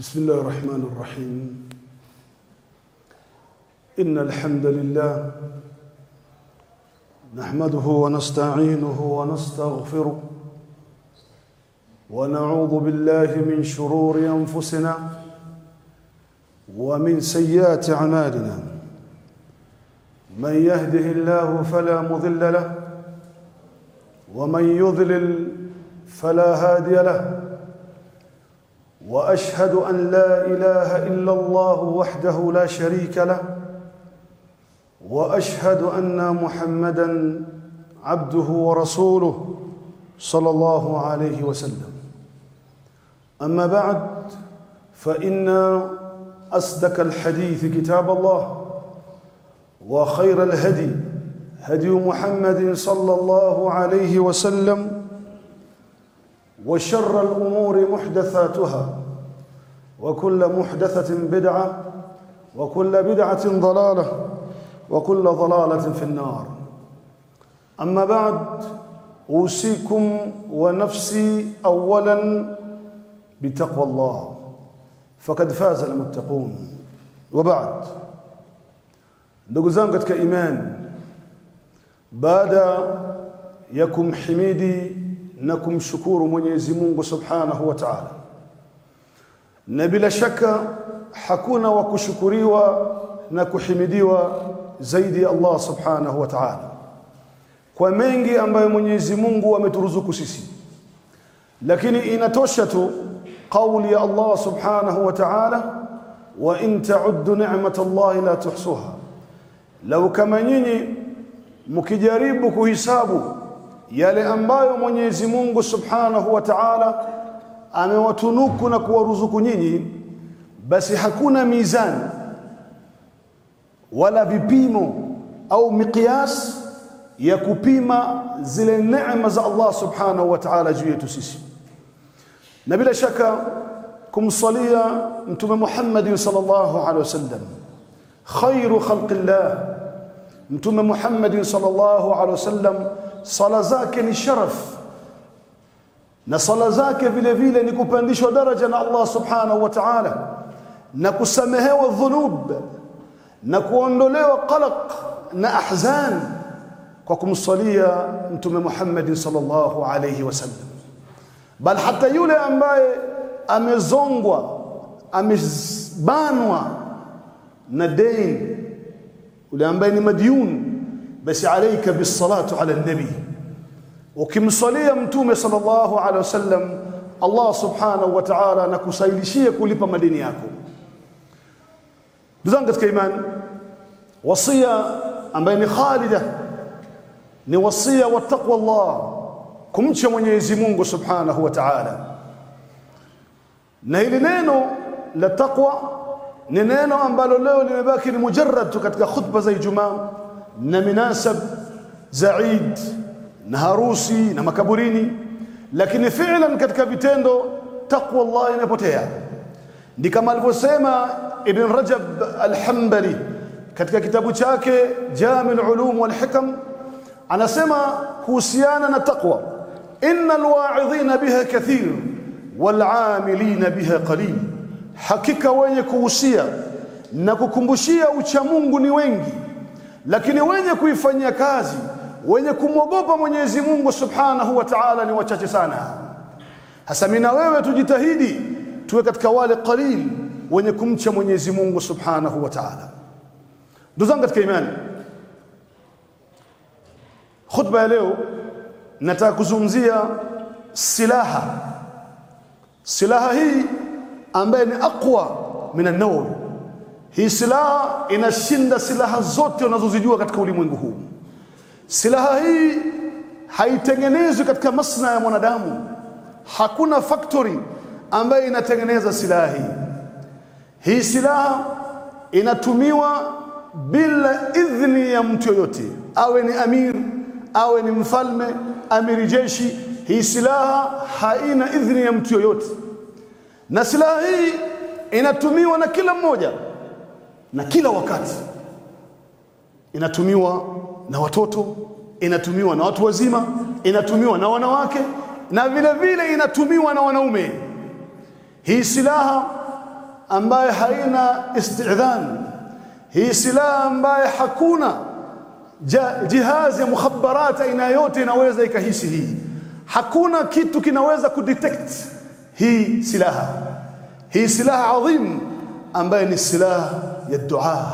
بسم الله الرحمن الرحيم إن الحمد لله نحمده ونستعينه ونستغفره ونعوذ بالله من شرور أنفسنا ومن سيئات أعمالنا من يهده الله فلا مضل له ومن يضلل فلا هادي له واشهد ان لا اله الا الله وحده لا شريك له واشهد ان محمدا عبده ورسوله صلى الله عليه وسلم اما بعد فان اصدق الحديث كتاب الله وخير الهدي هدي محمد صلى الله عليه وسلم وشر الامور محدثاتها وكل محدثه بدعه وكل بدعه ضلاله وكل ضلاله في النار اما بعد اوصيكم ونفسي اولا بتقوى الله فقد فاز المتقون وبعد ndugu zangu katika imani baada ya kumhimidi na kumshukuru Mwenyezi Mungu Subhanahu wa Ta'ala na bila shaka hakuna wa kushukuriwa na kuhimidiwa zaidi ya Allah Subhanahu wa Ta'ala kwa mengi ambayo Mwenyezi Mungu ameturuzuku sisi lakini inatosha tu kauli ya Allah Subhanahu wa Ta'ala wa in ta'uddu ni'matallahi la tuhsuha lau kama nyinyi mkijaribu kuhisabu yale ambayo Mwenyezi Mungu Subhanahu wa Ta'ala amewatunuku na kuwaruzuku nyinyi basi hakuna mizani wala vipimo au miqyas ya kupima zile neema za Allah Subhanahu wa Ta'ala juu yetu sisi na bila shaka kumsalia mtume Muhammad sallallahu alaihi wasallam khairu khalqillah mtume Muhammad sallallahu alaihi wasallam sala zake ni sharaf na sala zake vile vile ni kupandishwa daraja na Allah subhanahu wa ta'ala na kusamehewa dhunub na kuondolewa qalaq na ahzan kwa kumsalia mtume Muhammad sallallahu alayhi wasallam bal hata yule ambaye amezongwa amebanwa na deni yule ambaye ni madyun basi alayka bisalatu ala nabi ukimsalia mtume sallallahu alaihi wasallam Allah subhanahu wa ta'ala anakusailishia kulipa madeni yako ndugu katika imani wasia ambaye ni khalida ni wasia wa taqwa Allah kumcha Mwenyezi Mungu subhanahu wa ta'ala na hili neno la taqwa ni neno ambalo leo limebaki ni mujarrad tu katika khutba za Ijumaa na minasab za Eid na harusi na makaburini lakini fi'lan katika vitendo taqwa Allah inapotea ndi kama alivyosema Ibn Rajab al-Hanbali katika kitabu chake Jami' al-Ulum wal Hikam anasema kuhusiana na taqwa innal wa'idhina biha kathir wal 'amilina biha qalil hakika wenye kuhusia na kukumbushia ucha Mungu ni wengi lakini wenye kuifanyia kazi wenye kumwogopa Mwenyezi Mungu Subhanahu wa Ta'ala ni wachache sana hasa mimi na wewe tujitahidi tuwe katika wale qalil wenye kumcha Mwenyezi Mungu Subhanahu wa Ta'ala ndugu zangu katika imani khutba ya leo nataka kuzungumzia silaha silaha hii ambaye ni aqwa min an hii silaha inashinda silaha zote unazozijua katika ulimwengu huu silaha hii haitengenezwi katika masna ya mwanadamu hakuna factory ambayo inatengeneza silaha hii hii silaha inatumiwa bila idhni ya mtu yoyote awe ni amir awe ni mfalme amiri jeshi hii silaha haina idhni ya mtu yoyote na silaha hii inatumiwa na kila mmoja na kila wakati inatumiwa na watoto inatumiwa na watu wazima inatumiwa na wanawake na vile vile inatumiwa na wanaume hii silaha ambaye haina istidhan, hii silaha ambaye hakuna jihazi ya mukhabarat aina yote inaweza ikahisi hii, hakuna kitu kinaweza kudetect hii silaha, hii silaha adhim ambaye ni silaha ya dua.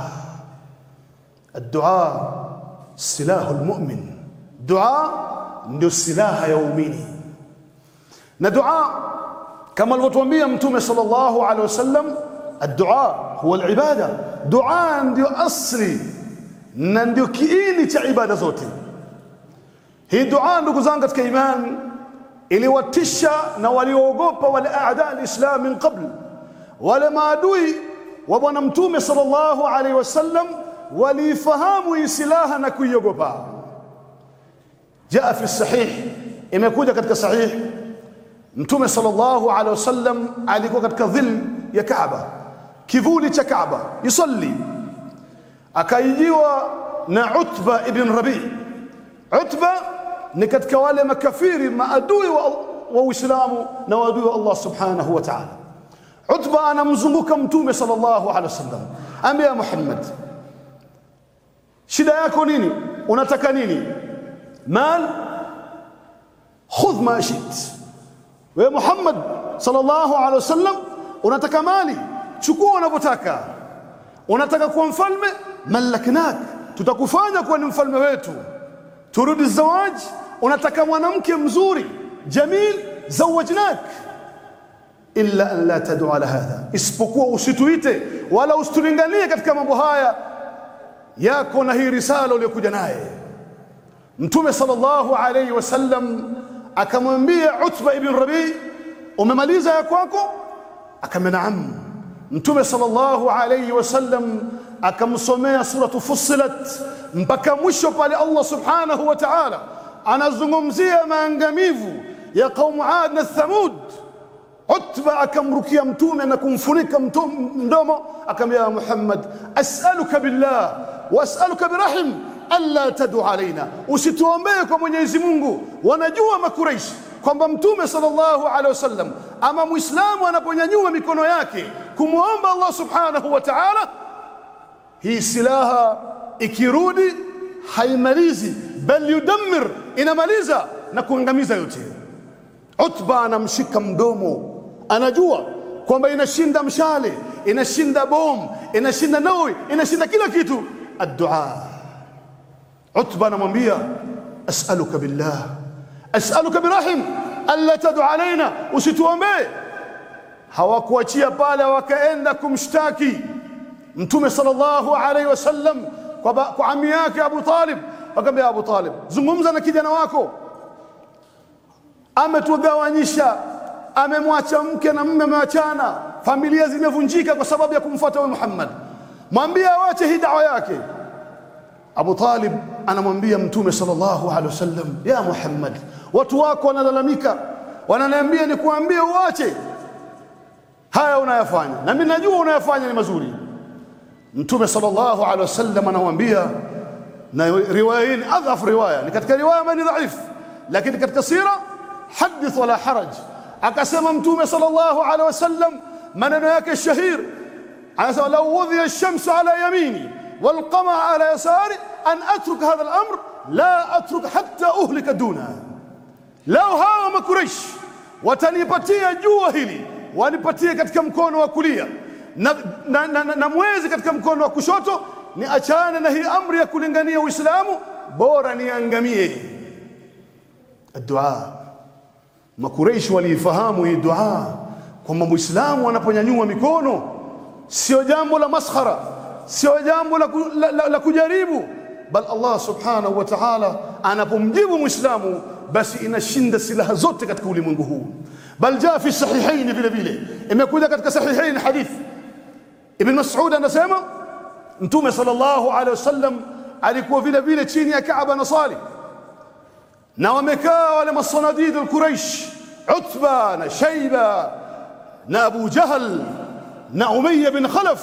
Addua silahu lmumin, dua ndio silaha ya umini na dua kama alivyotuambia Mtume sallallahu alaihi wasallam, addua huwa alibada, dua ndio asli na ndio kiini cha ibada zote. Hii dua, ndugu zangu katika imani, iliwatisha na walioogopa wale aada alislam min qabl, wale maadui wa bwana Mtume sallallahu alaihi wasallam waliifahamu hii silaha na kuiogopa. Jaa fi sahih, imekuja katika sahih Mtume sallallahu alaihi wasallam alikuwa katika dhil ya Kaaba, kivuli cha Kaaba, yusalli, akaijiwa na Utba ibn Rabi. Utba ni katika wale makafiri maadui wa Uislamu na waadui wa Allah subhanahu wa ta'ala. Utba anamzunguka Mtume sallallahu alaihi wasallam, ambia Muhammad, shida yako nini? Unataka nini? Mal, khudh ma shit wewe Muhammad sallallahu alaihi wasallam, unataka mali, chukua unavyotaka. Unataka kuwa mfalme, malaknak, tutakufanya kuwa ni mfalme wetu. Turudi zawaj, unataka mwanamke mzuri jamil, zawajnak. Illa an la tad'u ala hadha, isipokuwa usituite wala usitulinganie katika mambo haya yako na hii risala uliyokuja naye. Mtume sallallahu alaihi wasallam akamwambia Utba ibn Rabi, umemaliza ya kwako? Akamwambia naam. Mtume sallallahu alayhi wasallam akamsomea suratu Fussilat mpaka mwisho pale Allah subhanahu wa ta'ala anazungumzia maangamivu ya qaumu Ad na Thamud. Utba akamrukia mtume na kumfunika mdomo, akamwambia Muhammad, as'aluka billah wa as'aluka birahim alla tadu alaina, usituombee kwa Mwenyezi Mungu. Wanajua Makuraishi kwamba Mtume sallallahu alaihi wasallam ama Muislamu anaponyanyua mikono yake kumwomba Allah subhanahu wa ta'ala, hii silaha ikirudi haimalizi, bal yudammir, inamaliza na kuangamiza yote. Utba anamshika mdomo, anajua kwamba inashinda mshale, inashinda bom, inashinda nawi, inashinda kila kitu. Addua Utba anamwambia as'aluka billah as'aluka birahim alla tadu alaina, usituombee. Hawakuachia pale, wakaenda kumshtaki Mtume sallallahu alaihi wasallam kwa, kwa ami yake Abu Talib. Wakamwambia Abu Talib, zungumza na kijana wako, ametugawanyisha, amemwacha mke na mme, amewachana, familia zimevunjika kwa sababu ya kumfuata wewe Muhammad, mwambie awache hii dawa yake. Abu Talib anamwambia Mtume sallallahu alaihi wasallam, ya Muhammad, watu wako wanalalamika, wananiambia nikuambie uache haya unayafanya, na mimi najua unayafanya ni mazuri. Mtume sallallahu alaihi wasallam anamwambia, na riwaya hii ni adhaf riwaya, ni katika riwaya ambayo ni dhaifu, lakini katika sira hadith wala haraj. Akasema Mtume sallallahu alaihi wasallam maneno yake shahir, anasema lau wudhiya ash-shamsu ala yamini والقمع على يساري أن أترك هذا الأمر لا أترك حتى أهلك دونه لو hawa Makuraish watanipatia jua hili wanipatie katika mkono wa kulia na, na, na, na, na mwezi katika mkono wa kushoto, ni achane na hii amri ya kulingania Uislamu, bora niangamie. Dua, Makuraish waliifahamu hii dua kwamba Muislamu anaponyanyua mikono sio jambo la maskhara sio jambo la, la, la, la kujaribu, bal Allah subhanahu wa ta'ala anapomjibu Muislamu basi inashinda silaha zote katika ulimwengu huu. Bal jaa fi sahihaini, vile vile imekuja katika sahihaini hadith Ibn Mas'ud anasema Mtume sallallahu alaihi wasallam alikuwa vile vile chini ya Kaaba na sali na wamekaa wale masanadid al-Quraish, Utba na Shaiba na Abu Jahl na Umayya bin Khalaf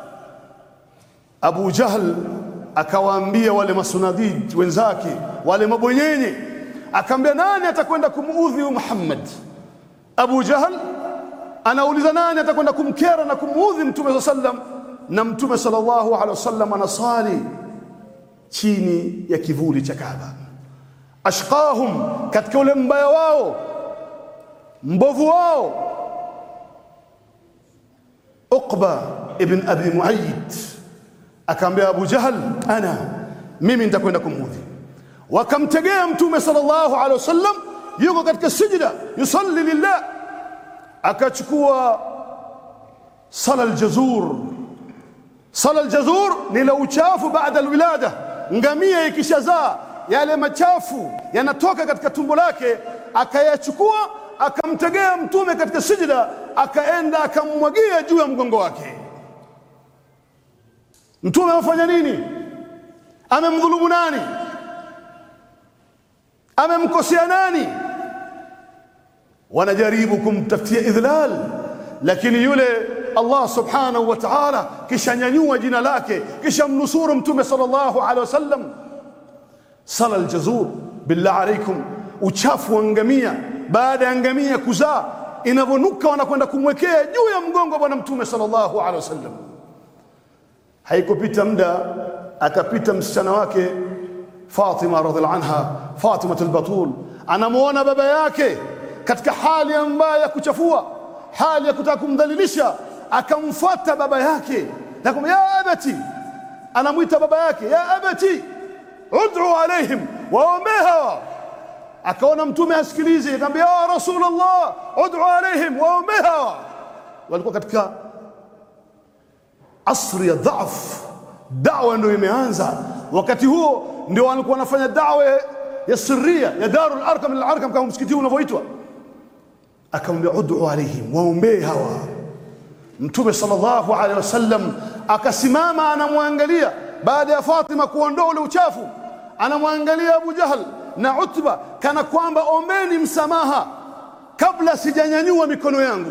Abu Jahl akawaambia wale masunadid wenzake wale mabwenyenye, akaambia nani atakwenda kumuudhi Muhammad? Abu Jahl anauliza nani atakwenda kumkera na kumuudhi mtume saa sallam na mtume sallallahu alaihi wasallam anasali chini ya kivuli cha Kaaba. Ashqahum, katika ule mbaya wao mbovu wao, Uqba ibn Abi Muayyid akaambia Abu Jahal, ana mimi nitakwenda kumuudhi. Wakamtegea mtume sallallahu alaihi wasallam yuko katika sijda yusalli lillah, akachukua sala aljazur. Sala aljazur ni la uchafu baada alwilada, ngamia ikishazaa yale machafu yanatoka katika tumbo lake, akayachukua akamtegea mtume katika sijda, akaenda akammwagia juu ya mgongo wake. Mtume amefanya nini? Amemdhulumu nani? Amemkosea nani? Wanajaribu kumtafutia idhlal, lakini yule Allah subhanahu wa ta'ala kisha nyanyua jina lake, kisha mnusuru mtume sallallahu alaihi wasallam. Sala aljazur, billah alaikum, uchafu wa ngamia baada ya ngamia kuzaa inavyonuka, wanakwenda kumwekea juu ya mgongo wa bwana mtume sallallahu alaihi wasallam. Haikupita muda akapita msichana wake Fatima radhiallahu anha, Fatima al-Batul, anamuona baba yake katika hali ambayo ya kuchafua, hali ya kutaka kumdhalilisha, akamfuata baba yake na kumwambia ya abati, anamwita baba yake ya abati, ud'u alaihim, waombee hawa. Akaona mtume hasikilizi, akamwambia ya Rasulullah, ud'u alaihim, waombee hawa. Walikuwa katika asri ya dhaf, dawa ndio imeanza wakati huo, ndio walikuwa wanafanya dawa ya sirria ya Darul Arkam al Arkam, kama msikiti unavyoitwa. Akamwambia ud'u alaihim, waombee hawa. Mtume sallallahu alaihi wasallam akasimama, anamwangalia baada ya Fatima kuondoa ule uchafu, anamwangalia Abu Jahal na Utba kana kwamba ombeni msamaha kabla sijanyanyua mikono yangu.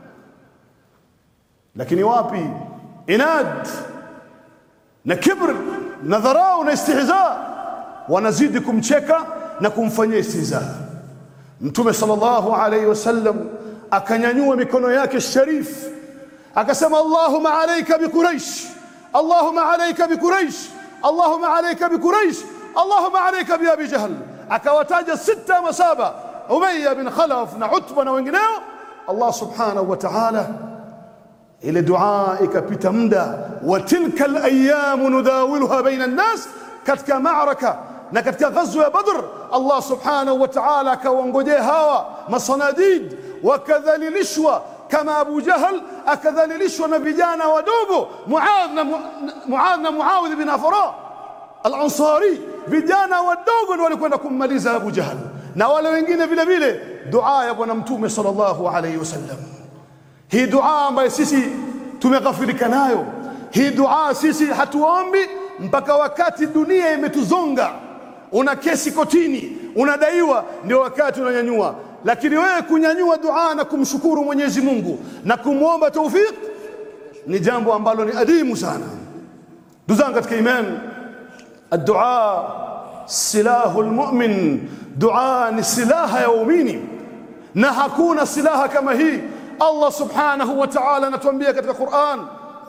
Lakini wapi, inad na kibr na dharau na istihza, wanazidi kumcheka na kumfanyia istihza. Mtume sallallahu alayhi wasallam akanyanyua mikono yake sharif akasema, Allahumma alayka bi Quraish, Allahumma alayka bi Quraish, Allahumma alayka bi Quraish, Allahumma alayka bi Abi Jahl. Akawataja sita ama saba, Umayya bin Khalaf na Utba na wengineo. Allah subhanahu wa ta'ala ile dua ikapita muda, wa tilka alayamu nudawiluha baina an-nas, katika maaraka na katika ghazwa ya Badr, Allah subhanahu wa ta'ala akawaongojea hawa masanadid, wakadhalilishwa kama Abu Jahal akadhalilishwa na vijana wadogo Muadh na Muadh na Muawidh bin Afra al-Ansari, vijana wadogo ndio walikwenda kummaliza Abu Jahal na wale wengine vile vile. Dua ya Bwana Mtume sallallahu alayhi wasallam hii dua ambayo sisi tumeghafilika nayo, hii dua sisi hatuombi mpaka wakati dunia imetuzonga. Una kesi kotini, unadaiwa, ndio wakati unanyanyua. Lakini wewe kunyanyua dua na kumshukuru Mwenyezi Mungu na kumwomba taufik ni jambo ambalo ni adimu sana. Ndugu zangu katika imani, addua silahu lmumin, dua ni silaha ya waumini, na hakuna silaha kama hii. Allah subhanahu wa ta'ala anatuambia katika Qur'an,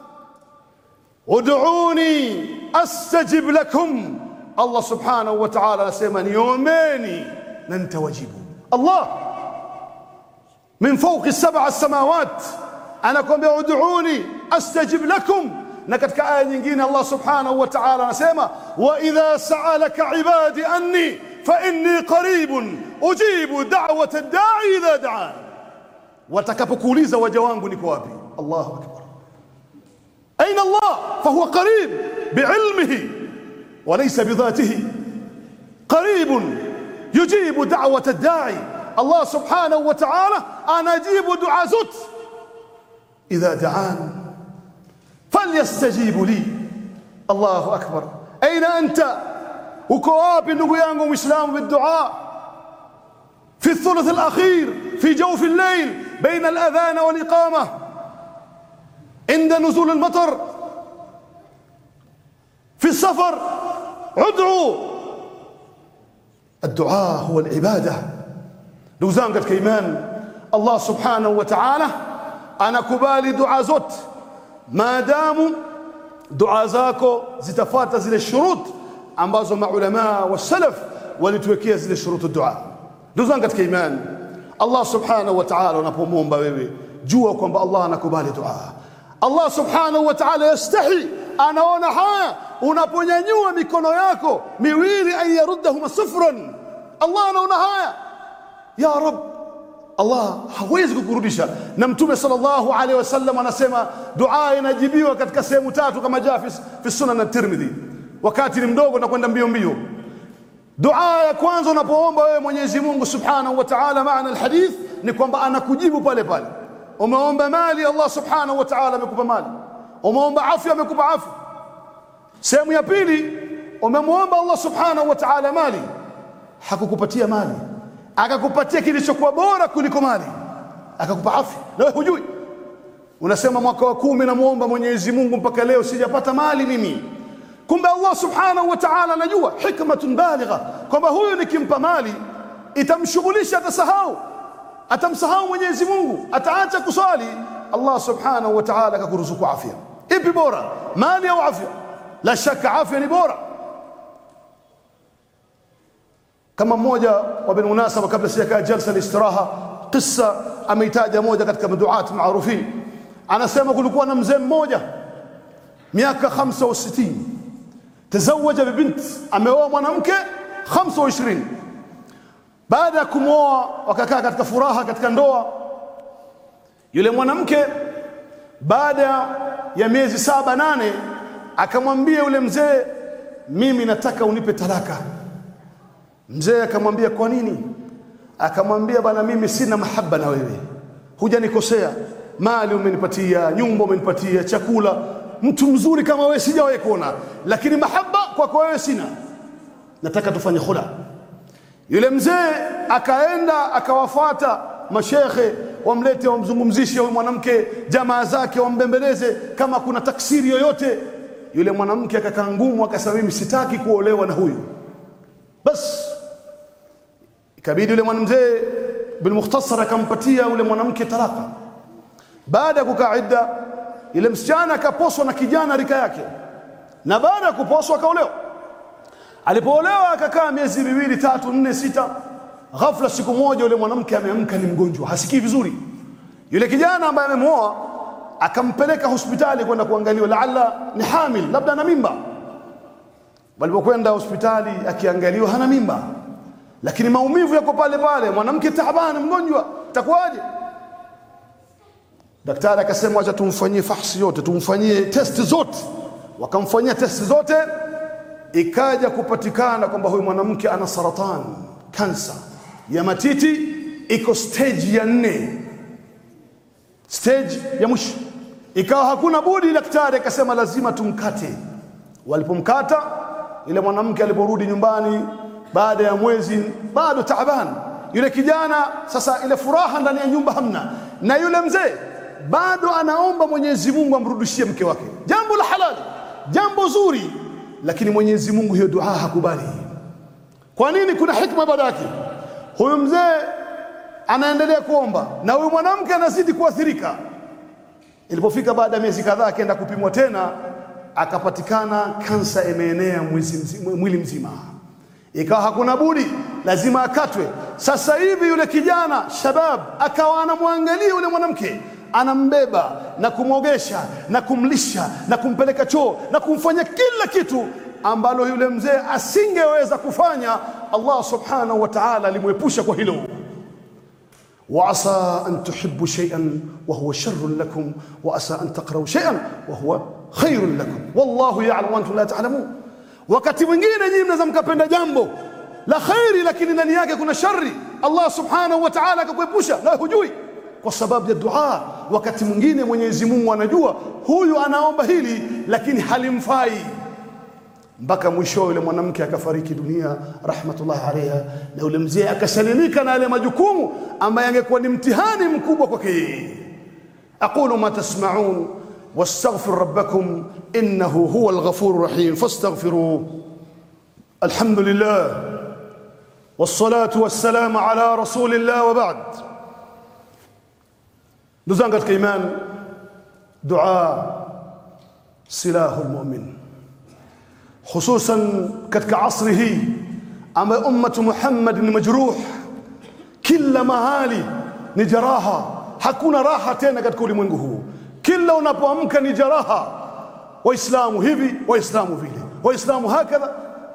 ud'uni astajib lakum. Allah subhanahu wa ta'ala anasema niombeni na nitawajibu. Allah min fawqi sab'a samawat anakuambia ud'uni astajib lakum, na katika aya nyingine Allah subhanahu wa ta'ala anasema wa idha sa'alaka ibadi anni fa inni qaribun ujibu da'wata ad-da'i idha da'an watakapokuuliza waja wangu niko wapi? Allahu akbar, aina Allah fahuwa qarib biilmihi walaysa bidhatihi qaribun yujibu da'wata ad-da'i. Allah subhanahu wa ta'ala anajibu dua zote. idha da'an falyastajibu li. Allahu akbar, aina anta, uko wapi ndugu yangu Muislamu bidua fi thuluth al-akhir fi jawf al-layl بين الأذان والإقامة عند نزول المطر في السفر ادعوا الدعاء هو العبادة ndugu zangu katika imani Allah subhanahu wa ta'ala anakubali dua zote maadamu dua zako zitafata zile shurut ambazo maulamaa wa salaf walituwekea zile shurutu dua ndugu zangu katika imani Allah subhanahu wa ta'ala unapomwomba wewe jua kwamba Allah anakubali dua Allah subhanahu wa ta'ala yastahi anaona haya unaponyanyua mikono yako miwili an yaruddahuma sufran Allah anaona haya ya rab Allah hawezi kukurudisha na mtume sallallahu alaihi wasallam anasema dua inajibiwa katika sehemu tatu kama jaa fi, fi sunan at-Tirmidhi wakati ni mdogo na kwenda mbio mbio dua ya kwanza unapoomba wewe Mwenyezi Mungu subhanahu wa ta'ala maana alhadith ni kwamba anakujibu pale pale umeomba mali Allah subhanahu wa ta'ala amekupa mali umeomba afya amekupa afya sehemu ya pili umemwomba Allah subhanahu wa ta'ala mali hakukupatia mali akakupatia kilichokuwa bora kuliko mali akakupa afya na wewe hujui unasema mwaka wa kumi namuomba Mwenyezi Mungu mpaka leo sijapata mali mimi kumbe Allah subhanahu wa ta'ala anajua hikmatun baligha kwamba huyu nikimpa mali itamshughulisha atasahau atamsahau Mwenyezi Mungu ataacha kuswali Allah subhanahu wa ta'ala akakuruzuku afya ipi bora mali au afya la shaka afya ni bora kama mmoja wa bilmunasaba kabla sijakaa jalsa listiraha qissa ameitaja moja katika maduat maarufin anasema kulikuwa na mzee mmoja miaka 65 tazawaja bibint ameoa mwanamke 25 baada ya kumwoa wakakaa katika furaha katika ndoa yule mwanamke baada ya miezi saba nane akamwambia yule mzee mimi nataka unipe talaka mzee akamwambia kwa nini akamwambia bana mimi sina mahaba na wewe hujanikosea mali umenipatia nyumba umenipatia chakula mtu mzuri kama wewe sijawahi kuona lakini mahaba kwako wewe sina nataka tufanye khula yule mzee akaenda akawafuata mashekhe wamlete wamzungumzishe huyu mwanamke jamaa zake wambembeleze kama kuna taksiri yoyote yule mwanamke akakaa ngumu akasema mimi sitaki kuolewa na huyu bas ikabidi yule mwanamzee bilmukhtasar akampatia yule mwanamke talaka baada ya kukaa idda yule msichana akaposwa na kijana rika yake na baada ya kuposwa akaolewa alipoolewa akakaa miezi miwili tatu nne sita ghafla siku moja yule mwanamke ameamka ni mgonjwa hasikii vizuri yule kijana ambaye amemwoa akampeleka hospitali kwenda kuangaliwa laala ni hamil labda ana mimba walipokwenda hospitali akiangaliwa hana mimba lakini maumivu yako pale pale mwanamke taabani mgonjwa itakuwaje daktari akasema acha tumfanyie fahsi yote tumfanyie testi zote wakamfanyia testi zote ikaja kupatikana kwamba huyu mwanamke ana saratani kansa ya matiti iko stage ya nne stage ya mwisho ikawa hakuna budi daktari akasema lazima tumkate walipomkata ile mwanamke aliporudi nyumbani baada ya mwezi bado taabani yule kijana sasa ile furaha ndani ya nyumba hamna na yule mzee bado anaomba Mwenyezi Mungu amrudishie mke wake jambo la halali jambo zuri lakini Mwenyezi Mungu hiyo dua hakubali kwa nini kuna hikma baada yake huyu mzee anaendelea kuomba na huyu mwanamke anazidi kuathirika ilipofika baada ya miezi kadhaa akaenda kupimwa tena akapatikana kansa imeenea mwili mzima ikawa hakuna budi lazima akatwe sasa hivi yule kijana shabab akawa anamwangalia yule mwanamke anambeba na kumwogesha na kumlisha na kumpeleka choo na kumfanya kila kitu ambalo yule mzee asingeweza kufanya Allah subhanahu wa ta'ala alimwepusha kwa hilo وعسى أن تحبوا شيئا وهو شر لكم وعسى أن تكرهوا شيئا وهو خير لكم والله يعلم وأنتم لا تعلمون wakati mwingine nyinyi mnaweza mkapenda jambo la khairi lakini ndani yake kuna shari Allah subhanahu wa ta'ala akakuepusha na hujui kwa sababu ya dua wakati mwingine Mwenyezi Mungu anajua huyu anaomba hili lakini halimfai mpaka mwisho yule mwanamke akafariki dunia rahmatullahi alaiha na yule mzee akasalimika na yale majukumu ambaye angekuwa ni mtihani mkubwa kwake yeye aqulu ma tasma'un واستغفر ربكم انه هو الغفور الرحيم فاستغفروه الحمد لله والصلاه والسلام على رسول الله وبعد ndugu zangu katika imani dua silahu lmumin hususan katika asri hii ambayo ummatu Muhammad ni majruh kila mahali ni jaraha hakuna raha tena katika ulimwengu huu kila unapoamka ni jaraha waislamu hivi waislamu vile waislamu hakadha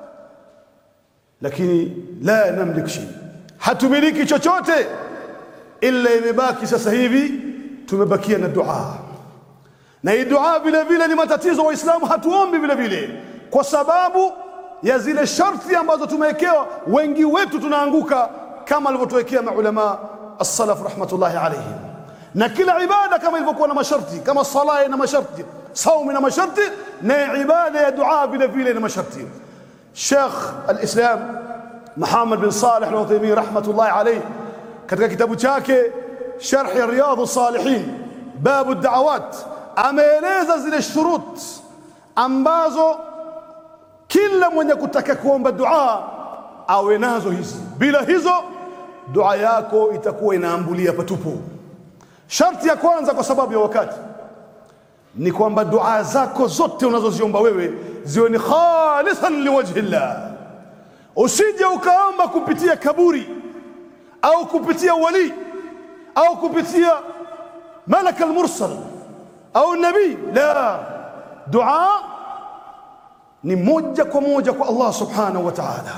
lakini la namlik shay hatumiliki chochote ila imebaki sasa hivi tumebakia na dua na hii dua vile vile ni matatizo waislamu hatuombi vile vile kwa sababu ya zile sharti ambazo tumewekewa wengi wetu tunaanguka kama alivyotuwekea maulama as-salaf rahmatullahi alayhim na kila ibada kama ilivyokuwa na masharti kama sala ina masharti saumu ina masharti na ibada ya dua vile vile ina masharti Sheikh al-Islam Muhammad bin Salih al-Uthaymeen rahmatullahi alayhi katika kitabu chake Sharh Riyadhus Salihin babu ad-da'awat ameeleza zile shurut ambazo kila mwenye kutaka kuomba dua awe nazo hizi bila hizo dua yako itakuwa inaambulia patupu sharti ya kwanza kwa sababu ya wakati ni kwamba dua zako zote unazoziomba wewe ziwe ni khalisan liwajhi llah usije ukaomba kupitia kaburi au kupitia wali au kupitia malaka almursal au nabii la dua ni moja kwa moja kwa Allah subhanahu wa ta'ala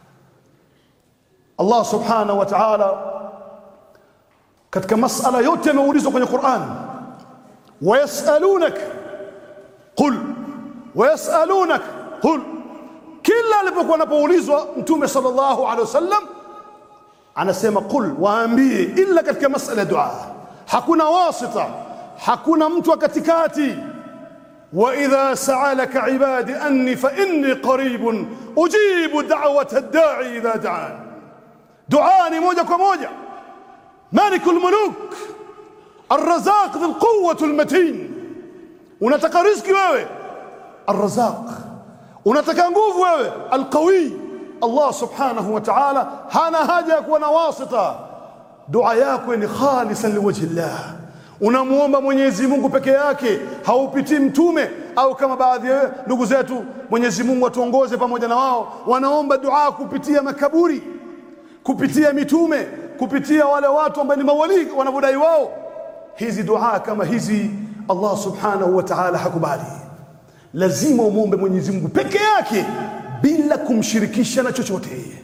Allah subhanahu wa ta'ala katika masala yote yameulizwa kwenye Qur'an wayasalunak qul wayasalunak qul kila alipokuwa anapoulizwa mtume sallallahu alaihi wasallam anasema qul waambie illa katika masala dua hakuna wasita hakuna mtu wa katikati واذا سالك عبادي اني فاني قريب اجيب دعوه الداعي اذا دعان دعاني موجه kwa moja مالك الملوك الرزاق ذو القوه المتين unataka riziki wewe الرزاق unataka nguvu wewe القوي الله سبحانه وتعالى hana haja ya kuwa na wasita dua yako ni khalisan liwajhi llah unamuomba Mwenyezi Mungu peke yake, haupitii mtume au kama baadhi ya ndugu zetu, Mwenyezi Mungu atuongoze pamoja na wao, wanaomba dua kupitia makaburi, kupitia mitume, kupitia wale watu ambao ni mawali wanavyodai wao. Hizi dua kama hizi Allah subhanahu wa ta'ala hakubali. Lazima umuombe Mwenyezi Mungu peke yake bila kumshirikisha na chochote.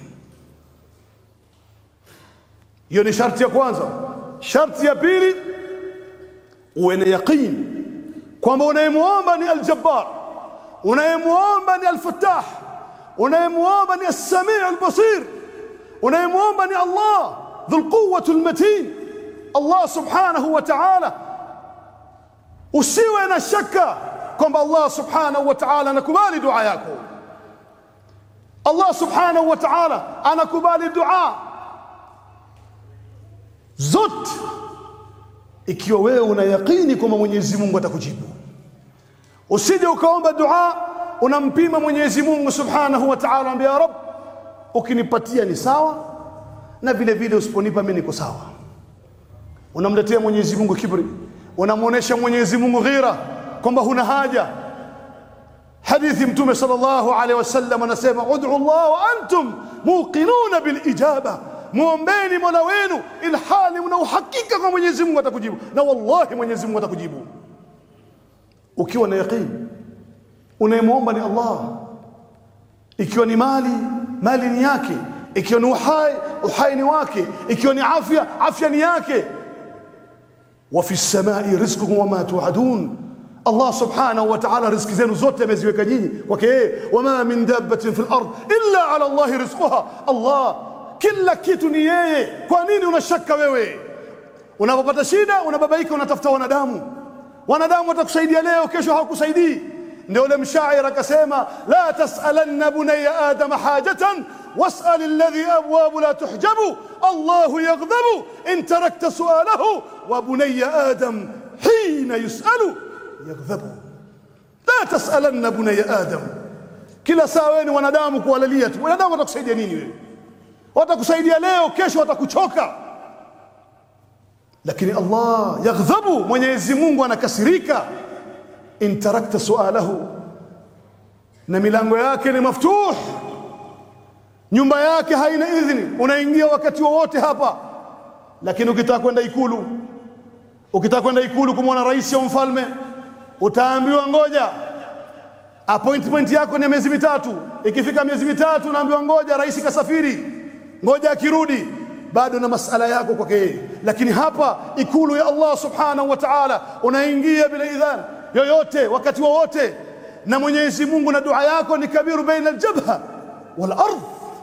Hiyo ni sharti ya kwanza. Sharti ya pili uwe na yaqin kwamba unayemwomba ni aljabbar unayemwomba ni alfattah unayemwomba ni alsamii albasir unayemwomba ni allah dhu lquwati lmatin allah subhanahu wa taala usiwe na shaka kwamba allah subhanahu wa taala anakubali dua yako allah subhanahu wa taala anakubali dua zote ikiwa wewe una yaqini kwamba Mwenyezi Mungu atakujibu. Usije ukaomba dua unampima Mwenyezi Mungu Subhanahu wa Ta'ala, ambia ya Rabb, ukinipatia ni sawa, na vile vile usiponipa mimi niko sawa. Unamletea Mwenyezi Mungu kibri, unamwonyesha Mwenyezi Mungu ghira kwamba huna haja. Hadithi Mtume sallallahu alaihi wasallam anasema, ud'u Allah wa antum muqinuna bil ijaba muombeni mola wenu ilhali mna uhakika kwa Mwenyezi Mungu atakujibu, na wallahi Mwenyezi Mungu atakujibu ukiwa na yaqini. Unayemwomba ni Allah, ikiwa ni mali, mali ni yake, ikiwa ni uhai, uhai ni wake, ikiwa ni afya, afya ni yake. wa fi samai rizqukum wama tuadun Allah subhanahu wa ta'ala riziki zenu zote ameziweka nyinyi kwake yeye. wama min dabbatin fil ard illa ala Allahi rizquha Allah kila kitu ni yeye. Kwa nini unashaka wewe? Unapopata shida unababaika, unatafuta wanadamu. Wanadamu watakusaidia leo, kesho hawakusaidii. Ndio ule mshairi akasema, la tasalanna bunaya adama hajatan wasal alladhi abwabu la tuhjabu Allahu yaghdhabu in tarakta sualahu wa bunaya adam hina yusalu yaghdhabu. La tasalanna bunaya adam, kila saa wewe ni wanadamu kuwalalia tu. Wanadamu watakusaidia nini wewe? watakusaidia leo, kesho watakuchoka. lakini Allah yaghdhabu, Mwenyezi Mungu anakasirika, in tarakta sualahu, na milango yake ni maftuh, nyumba yake haina idhini, unaingia wakati wowote hapa. Lakini ukitaka kwenda Ikulu, ukitaka kwenda Ikulu kumwona rais au mfalme, utaambiwa ngoja, appointment yako ni miezi mitatu. Ikifika miezi mitatu, unaambiwa ngoja, rais kasafiri, ngoja akirudi bado na masala yako kwake yeye. Lakini hapa ikulu ya Allah subhanahu wa ta'ala, unaingia bila idhan yoyote wakati wowote, na Mwenyezi Mungu, na dua yako ni kabiru baina aljabha wal ardh.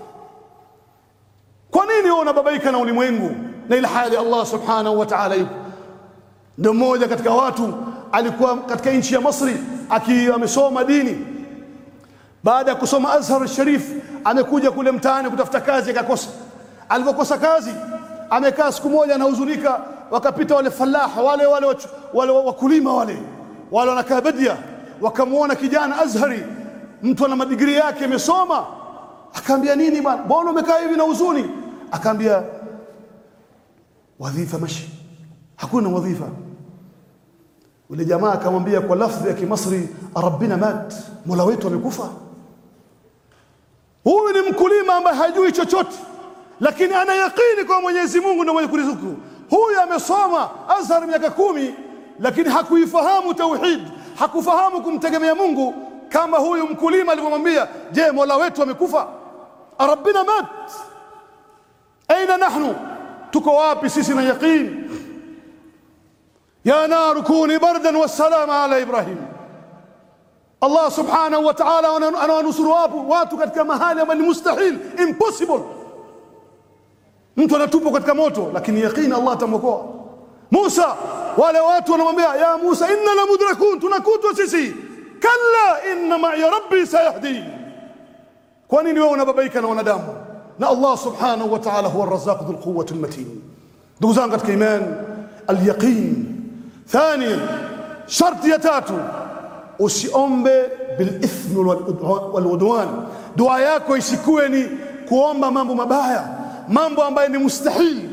Kwa nini wewe unababaika na ulimwengu na ila hali Allah subhanahu wa ta'ala yupo? Ndio mmoja katika watu alikuwa katika nchi ya Misri akiwa amesoma dini. Baada ya kusoma Azhar Sharif, amekuja kule mtaani kutafuta kazi, akakosa alivyokosa kazi amekaa siku moja anahuzunika. Wakapita wale falaha wale wale wale wakulima wale wale wanakaa Badia, wakamwona kijana Azhari, mtu ana madigrii yake amesoma. Akaambia, nini bwana, mbona umekaa hivi na huzuni? Akaambia, wadhifa mashi, hakuna wadhifa. Ule jamaa akamwambia kwa lafdhi ya Kimasri, rabbina mat, mola wetu amekufa. Huyu ni mkulima ambaye hajui chochote lakini ana yaqini kwa Mwenyezi Mungu ndio mwenye kurizuku. Huyu amesoma Azhar miaka kumi, lakini hakuifahamu tauhid, hakufahamu kumtegemea Mungu kama huyu mkulima alivyomwambia, je, mola wetu amekufa? rabbina mat, aina nahnu, tuko wapi sisi na yaqini? ya naru kuni bardan wassalama ala Ibrahim. Allah subhanahu wa ta'ala anawanusuru wapo watu katika mahali ambayo ni mustahil, impossible mtu anatupwa katika moto, lakini yaqini Allah atamwokoa. Musa, wale watu wanamwambia ya Musa, inna la mudrakun, tunakutwa sisi. Kalla inna ma'iya rabbi sayahdi. Kwa nini wewe unababaika na wanadamu? Na Allah subhanahu wa ta'ala huwa arrazzaq dhul quwwati almatin. Ndugu zangu katika imani, alyaqin. Thaniyan, sharti ya tatu, usiombe bilithmi waludwan. Dua yako isikuwe ni kuomba mambo mabaya mambo ambayo ni mustahili.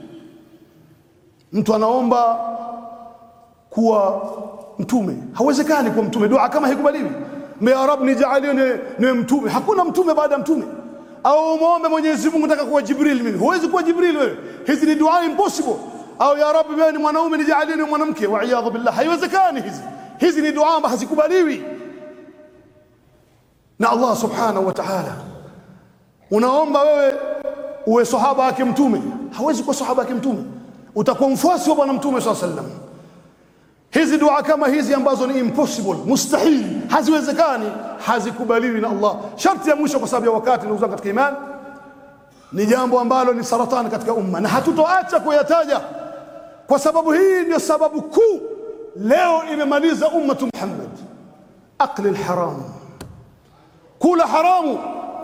Mtu anaomba kuwa mtume, hawezekani kuwa mtume. Dua kama haikubaliwi, ya Rab nijalie niwe mtume. Hakuna mtume baada ya mtume. Au muombe Mwenyezi Mungu, nataka kuwa Jibril mimi. Huwezi kuwa Jibril wewe, hizi ni dua impossible. Au ya Rab, wewe ni mwanaume, nijalie niwe mwanamke. Wa iyadhu billah, haiwezekani hizi. Hizi ni dua ambazo hazikubaliwi na Allah subhanahu wa ta'ala. Unaomba wewe uwe sahaba wake mtume, hawezi kuwa sahaba wake mtume, utakuwa mfuasi wa bwana mtume swalla sallam. Hizi dua kama hizi ambazo ni impossible, mustahili, haziwezekani, hazikubaliwi na Allah. Sharti ya mwisho, kwa sababu ya wakati, ndugu zangu katika imani, ni jambo ambalo ni saratani katika umma, na hatutoacha kuyataja kwa sababu hii ndio sababu kuu leo imemaliza ummatu Muhammad, akli lharam, kula haramu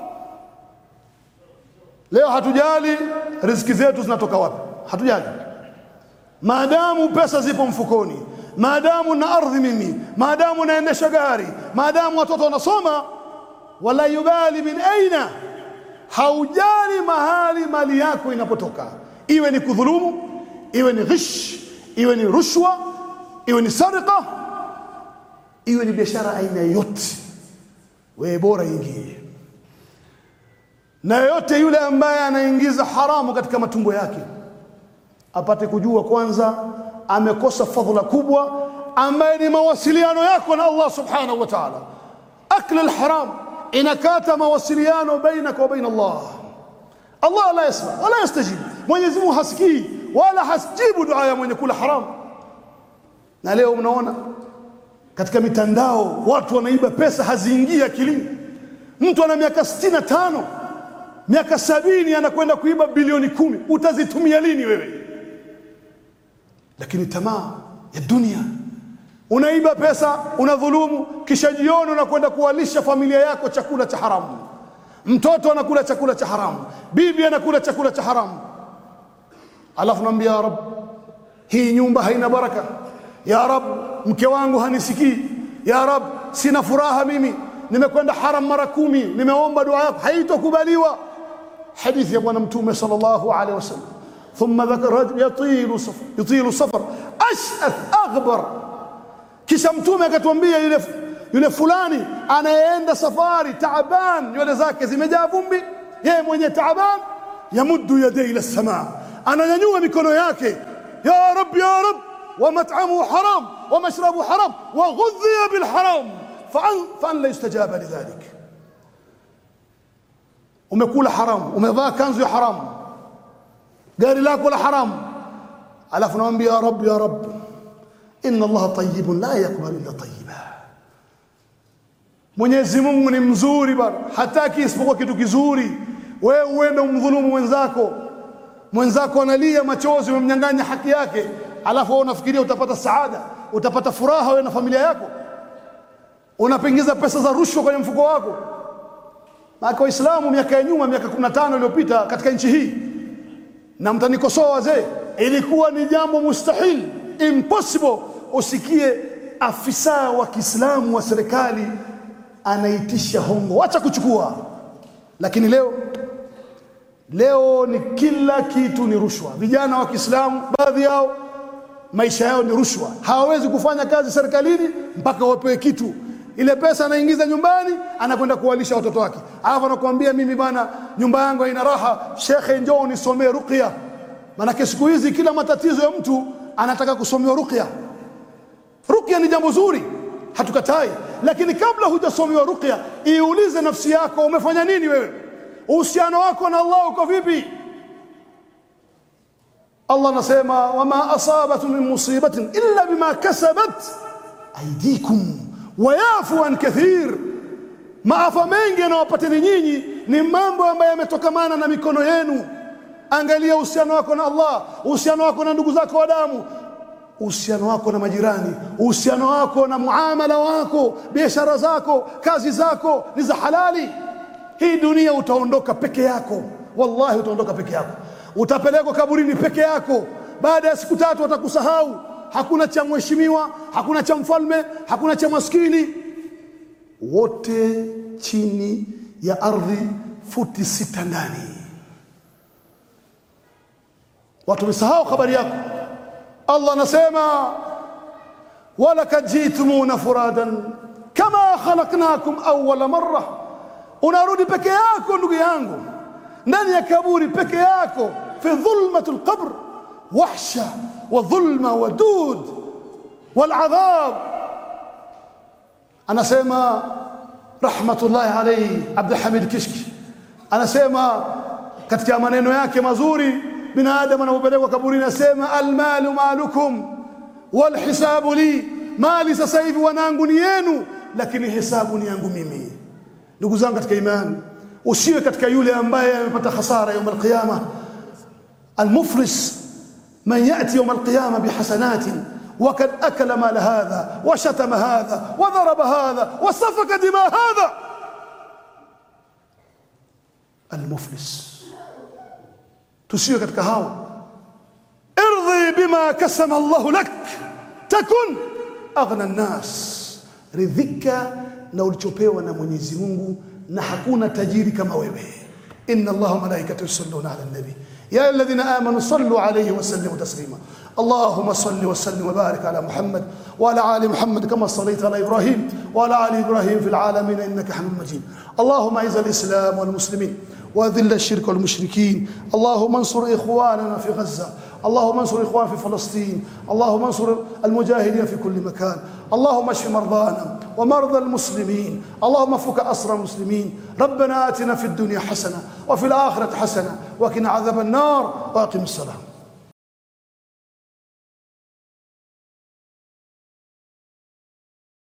Leo hatujali riziki zetu zinatoka wapi, hatujali maadamu pesa zipo mfukoni, maadamu na ardhi mimi, maadamu naendesha gari, maadamu watoto wanasoma, wala yubali min aina, haujali mahali mali yako inapotoka, iwe ni kudhulumu, iwe ni ghish, iwe ni rushwa, iwe ni sarika, iwe ni biashara aina yote, wewe bora ingie na yoyote yule ambaye anaingiza haramu katika matumbo yake apate kujua kwanza amekosa fadhila kubwa ambaye ni mawasiliano yako na Allah subhanahu wa ta'ala. Akli alharam inakata mawasiliano bainaka wa baina Allah. Allah la yasma wala yastajib, Mwenyezi Mungu hasikii wala hasijibu dua ya mwenye kula haramu. Na leo mnaona katika mitandao watu wanaiba pesa, haziingii akilini. Mtu ana miaka sitini na tano miaka sabini anakwenda kuiba bilioni kumi, utazitumia lini wewe? Lakini tamaa ya dunia, unaiba pesa, unadhulumu, kisha jioni unakwenda kuwalisha familia yako chakula cha haramu. Mtoto anakula chakula cha haramu, bibi anakula chakula cha haramu, alafu naambia ya Rab, hii nyumba haina baraka. Ya Rab, mke wangu hanisikii. Ya Rab, sina furaha mimi, nimekwenda haram mara kumi, nimeomba dua yako haitokubaliwa. Hadithi ya Bwana Mtume sallallahu alaihi wasallam, thumma dhakara yatilu safar yutilu safar ash'ath aghbar kisha mtume akatuambia yule yule fulani anayeenda safari taaban nywele zake zimejaa vumbi yeye mwenye taaban yamuddu yadayhi ila samaa ananyanyua mikono yake ya rab ya rab ومطعمه حرام ومشربه حرام وغذي بالحرام فأن, فأن لا يستجاب لذلك umekula haram umevaa kanzu ya haram gari lako la haram alafu namwambia ya rab ya rab inna allaha tayyibun la yakbalu illa tayyiba mwenyezi mungu ni mzuri bana hataki isipokuwa kitu kizuri wewe uende umdhulumu mwenzako mwenzako analia machozi umemnyang'anya haki yake alafu wewe unafikiria utapata saada utapata furaha wewe na familia yako unapengiza pesa za rushwa kwenye mfuko wako maana waislamu miaka ya nyuma miaka 15 iliyopita katika nchi hii na mtanikosoa wazee ilikuwa ni jambo mustahil impossible usikie afisa wa Kiislamu wa serikali anaitisha hongo acha kuchukua lakini leo leo ni kila kitu ni rushwa vijana wa Kiislamu baadhi yao maisha yao ni rushwa hawawezi kufanya kazi serikalini mpaka wapewe kitu ile pesa anaingiza nyumbani anakwenda kuwalisha watoto wake alafu anakuambia mimi bana nyumba yangu haina raha shekhe njoo unisomee ruqya maanake siku hizi kila matatizo ya mtu anataka kusomewa ruqya ruqya ni jambo zuri hatukatai lakini kabla hujasomewa ruqya iulize nafsi yako umefanya nini wewe uhusiano wako na Allah uko vipi Allah anasema wama asabatun min musibatin illa bima kasabat aydikum wayafu an kathir maafa mengi yanawapateni nyinyi ni mambo ambayo yametokamana na mikono yenu angalia uhusiano wako na Allah uhusiano wako na ndugu zako wa damu uhusiano wako na majirani uhusiano wako na muamala wako biashara zako kazi zako ni za halali hii dunia utaondoka peke yako wallahi utaondoka peke yako utapelekwa kaburini peke yako baada ya siku tatu watakusahau hakuna cha mheshimiwa hakuna cha mfalme hakuna cha maskini wote chini ya ardhi futi sita ndani watu wamesahau habari yako Allah anasema walakad jitumuna furadan kama khalaqnakum awwala marra unarudi peke yako ndugu yangu ndani ya kaburi peke yako fi dhulmatul qabr wahsha wa dhulma wa dud wal adhab anasema rahmatullahi alayhi Abdul Hamid Kishki anasema katika maneno yake mazuri binadamu anapopelekwa kaburini anasema almalu malukum wal hisabu li mali sasa hivi wanangu ni yenu lakini hisabu ni yangu mimi ndugu zangu katika imani usiwe katika yule ambaye amepata hasara يوم القيامه المفلس من ياتي يوم القيامه بحسنات وقد اكل مال هذا وشتم هذا وضرب هذا وسفك دماء هذا المفلس tusiwe katika hao irdhi bima kasama Allah lak takun aghna an-nas ridhika na ulichopewa na Mwenyezi Mungu na hakuna tajiri kama wewe inna allaha malaikatahu yusalluna ala nabi ya alladhina amanu sallu alayhi wa sallimu taslima اللهم صل وسلم وبارك على محمد وعلى ال محمد كما صليت على ابراهيم وعلى ال ابراهيم في العالمين انك حميد مجيد اللهم اعز الاسلام والمسلمين واذل الشرك والمشركين اللهم انصر اخواننا في غزه اللهم انصر اخواننا في فلسطين اللهم انصر المجاهدين في كل مكان اللهم اشف مرضانا ومرضى المسلمين اللهم فك اسر المسلمين ربنا اتنا في الدنيا حسنه وفي الاخره حسنه وقنا عذاب النار واقم الصلاه